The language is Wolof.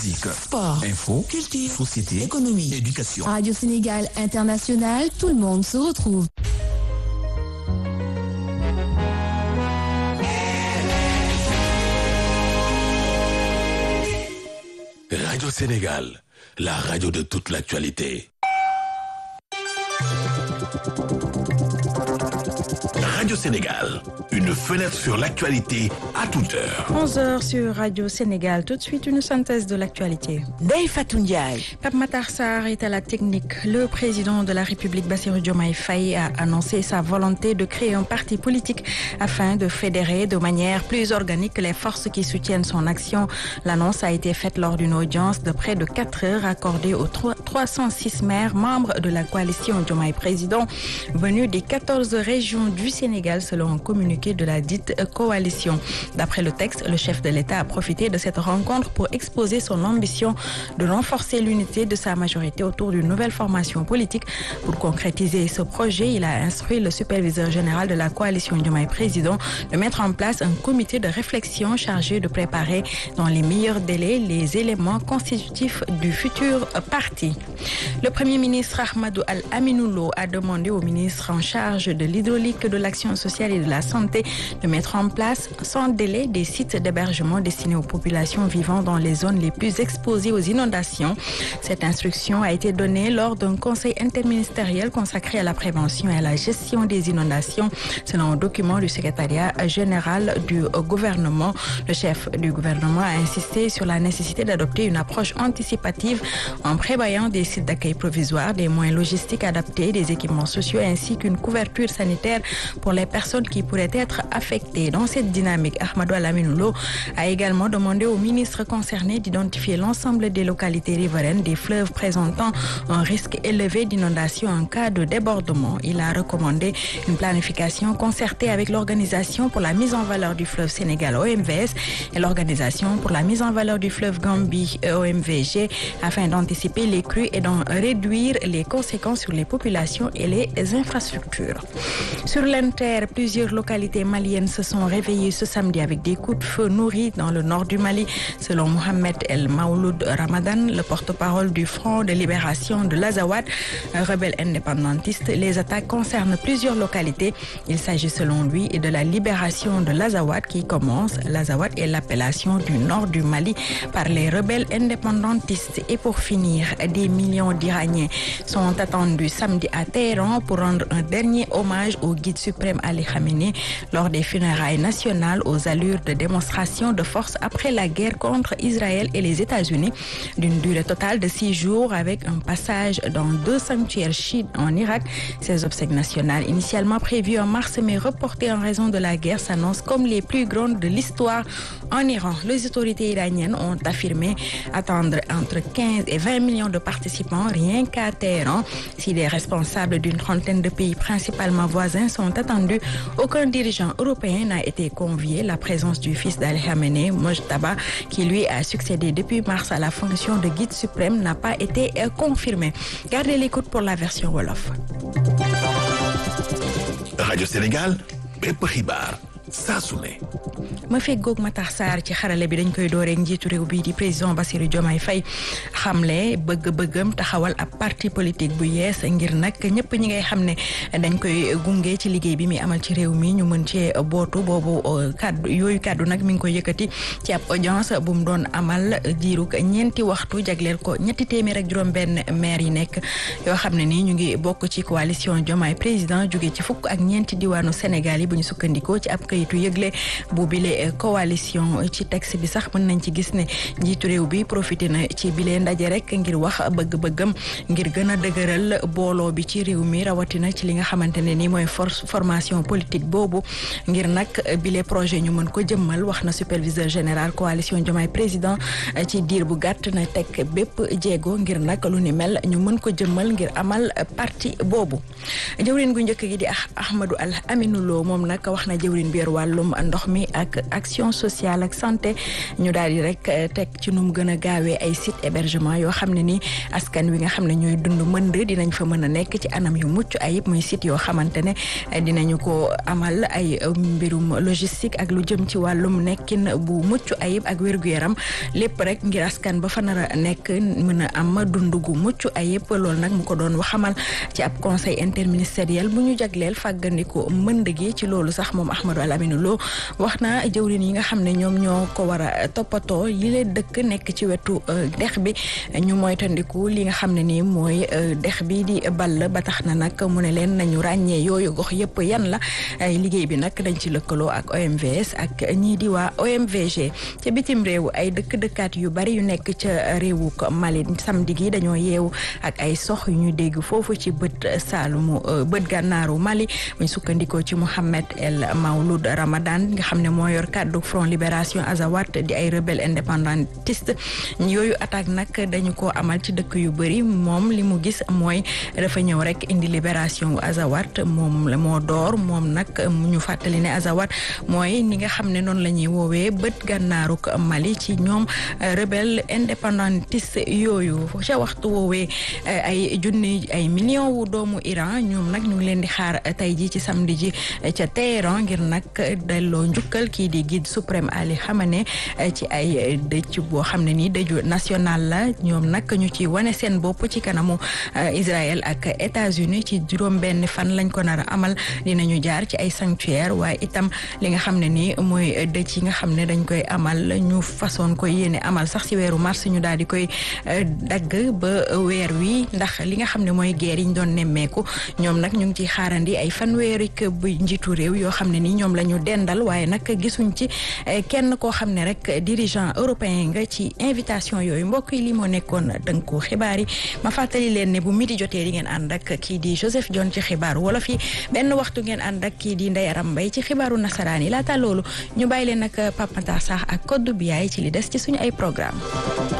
musique, sport, info, culture, société, économie, éducation. Radio Sénégal International, tout le monde se retrouve. Radio Sénégal, la radio de toute l'actualité. Radio Sénégal, une fenêtre sur l'actualité à toute heure. 11h sur Radio Sénégal. Tout de suite, une synthèse de l'actualité. Ndeye Fatou Ndiaye. Pape Matar Sarr est à la technique. Le président de la République, Bassirou Diomaye Faye, a annoncé sa volonté de créer un parti politique afin de fédérer de manière plus organique les forces qui soutiennent son action. L'annonce a été faite lors d'une audience de près de 4 heures accordée aux 306 maires membres de la coalition Diomaye Président venus des 14 régions du Sénégal selon un communiqué de la dite coalition. D'après le texte, le chef de l'État a profité de cette rencontre pour exposer son ambition de renforcer l'unité de sa majorité autour d'une nouvelle formation politique. Pour concrétiser ce projet, il a instruit le superviseur général de la coalition Diomaye Président de mettre en place un comité de réflexion chargé de préparer dans les meilleurs délais les éléments constitutifs du futur parti. Le Premier ministre Ahmadou Al-Aminoulo a demandé au ministre en charge de l'hydraulique, de l'action sociale et de la santé de mettre en place sans délai des sites d'hébergement destinés aux populations vivant dans les zones les plus exposées aux inondations. Cette instruction a été donnée lors d'un conseil interministériel consacré à la prévention et à la gestion des inondations, selon un document du secrétariat général du gouvernement. Le chef du gouvernement a insisté sur la nécessité d'adopter une approche anticipative en prévoyant des sites d'accueil provisoires, des moyens logistiques adaptés, des équipements sociaux ainsi qu'une couverture sanitaire pour les personnes qui pourraient être affectées. Dans cette dynamique, Ahmadou Alaminoulo a également demandé au ministre concerné d'identifier l'ensemble des localités riveraines des fleuves présentant un risque élevé d'inondation en cas de débordement. Il a recommandé une planification concertée avec l'Organisation pour la mise en valeur du fleuve Sénégal OMVS et l'Organisation pour la mise en valeur du fleuve Gambie OMVG afin d'anticiper les crues et d'en réduire les conséquences sur les populations et les infrastructures. Sur l'Inter, plusieurs localités maliennes se sont réveillées ce samedi avec des coups de feu nourris dans le nord du Mali. Selon Mohamed El Maouloud Ramadan, le porte-parole du Front de libération de l'Azawad, un rebelle indépendantiste, les attaques concernent plusieurs localités. Il s'agit selon lui de la libération de l'Azawad qui commence. L'Azawad est l'appellation du nord du Mali par les rebelles indépendantistes. Et pour finir, des millions d'Iraniens sont attendus samedi à Téhéran pour rendre un dernier hommage au guide suprême Ali Khamenei lors des funérailles nationales aux allures de démonstration de force après la guerre contre Israël et les États-Unis d'une durée totale de six jours avec un passage dans deux sanctuaires chiites en Irak. Ces obsèques nationales initialement prévues en mars mais reportées en raison de la guerre s'annoncent comme les plus grandes de l'histoire en Iran. Les autorités iraniennes ont affirmé attendre entre 15 et 20 millions de participants rien qu'à Téhéran. Si les responsables d'une trentaine de pays principalement voisins sont attendus, aucun dirigeant européen n'a été convié. La présence du fils d'Ali Khamenei, Mojtaba, qui lui a succédé depuis mars à la fonction de guide suprême, n'a pas été confirmée. Gardez l'écoute pour la version Wolof. Radio Sénégal, bépp xibaar saa su ne. ma feggoog Matar Sarr ci xarale bi dañ koy dooreek njiitu réew bii di président Bassirou Diomaye Faye xamle bëgg-bëggam taxawal ab parti politique bu yees ngir nag ñëpp ñi ngay xam ne dañ koy gunge ci liggéey bi muy amal ci réew mi ñu mën cee bootu boobu kaddu yooyu kaddu nag mi ngi koy yëkkati ci ab audience bu mu doon amal diirug ñeenti waxtu jagleel ko ñetti téeméer ak juróom-benn maire yi nekk yoo xam ne nii ñu ngi bokk ci coalition Diomaye président jóge ci fukk ak ñeenti diwaanu Sénégal yi bu ñu sukkandikoo ci ab kayitu yëgle bu bile coalition ci texte bi sax mën nañ ci gis ne njiitu réew bi profité na ci bile ndaje rek ngir wax bëgg-bëggam ngir gën a dëgëral booloo bi ci réew mi rawatina ci li nga xamante ne ni mooy force formation politique boobu ngir nag bile projet ñu mën ko jëmmal wax na superviseur général coalition Diomaye président ci diir bu gàtt na teg bépp jéego ngir nag lu ni mel ñu mën ko jëmmal ngir amal parti boobu jëwrin gu njëkk gi di Ahmadou Al Aminou Lo moom nag wax na jëwrin bi yor wàllum ndox mi ak action sociale ak santé ñu daal di rek teg ci nu mu gën a gaawee ay site hébergement yoo xam ne ni askan wi nga xam ne ñooy dund mënd dinañ fa mën a nekk ci anam yu mucc ayib muy site yoo xamante ne dinañu ko amal ay mbirum logistique ak lu jëm ci wàllum nekkin bu mucc ayib ak wér-gu-yaram lépp rek ngir askan ba fa nar a nekk mën a am dund gu mucc ayib loolu nag mu ko doon waxamal ci ab conseil interministériel bu ñu jagleel fàggandiku mënd gi ci loolu sax moom Ahmadou Alamine Lo wax na jëwrin yi nga xam ne ñoom ñoo ko war a toppatoo yi leen dëkk nekk ci wetu dex bi ñu moytandiku li nga xam ne nii mooy dex bi di ball ba tax na nag mu ne leen nañu ràññee yooyu gox yëpp yan la liggéey bi nag dañ ci lëkkaloo ak OMVS ak ñii di waa OMVG ca bitim réew ay dëkk-dëkkaat yu bari yu nekk ca réewu Mali samedi gi dañoo yeewu ak ay sox yu ñu dégg foofu ci bët saalumu bët gànnaaru Mali buñ sukkandikoo ci Mohamed El Maouloud Ramadan nga xam ne moo yor kàddu Front Libération Azawad di ay rebelle indépendantiste yooyu attaque nag dañu ko amal ci dëkk yu bëri moom li mu gis mooy dafa ñëw rek indi libération Azawad moom la moo door moom nag ñu fàttali ne Azawad mooy ni nga xam ne noonu la ñuy woowee bët gànnaaruk Mali ci ñoom rebelle indépendantiste yooyu ca waxtu woowee ay junni ay millions wu doomu Iran ñoom nag ñu ngi leen di xaar tey ji ci samedi ji ca Téhéran ngir nag delloo njukkal kii di guide suprême Ali Khamenei ci ay dëj boo xam ne nii dëju national la ñoom nag ñu ci wane seen bopp ci kanamu Israël ak États-Unis ci juróom benn fan lañ ko nar a amal dinañu jaar ci ay sanctuaire waaye itam li nga xam ne nii mooy dëj yi nga xam ne dañ koy amal ñu façon koy yéene amal sax ci weeru mars ñu daal di koy dagg ba weer wi ndax li nga xam ne mooy guerre yi ñu doon nemmeeku ñoom nag ñu ngi ciy xaarandi ay fanweeri bu njiitu réew yoo xam ne nii ñoom la ñu dendal waaye nag gisuñ ci kenn koo xam ne rek dirigeant européen nga ci invitation yooyu mbokk yi li moo nekkoon dënku xibaar yi ma fàttali leen ne bu midi jotee di ngeen ànd ak kii di Joseph John ci xibaaru wolof yi benn waxtu ngeen ànd ak kii di Ndeye Aram Mbaye ci xibaaru nasaraan yi laata loolu ñu bàyyi leen nag Pape Matar Sarr ak Codou Biaye ci li des ci suñu ay programme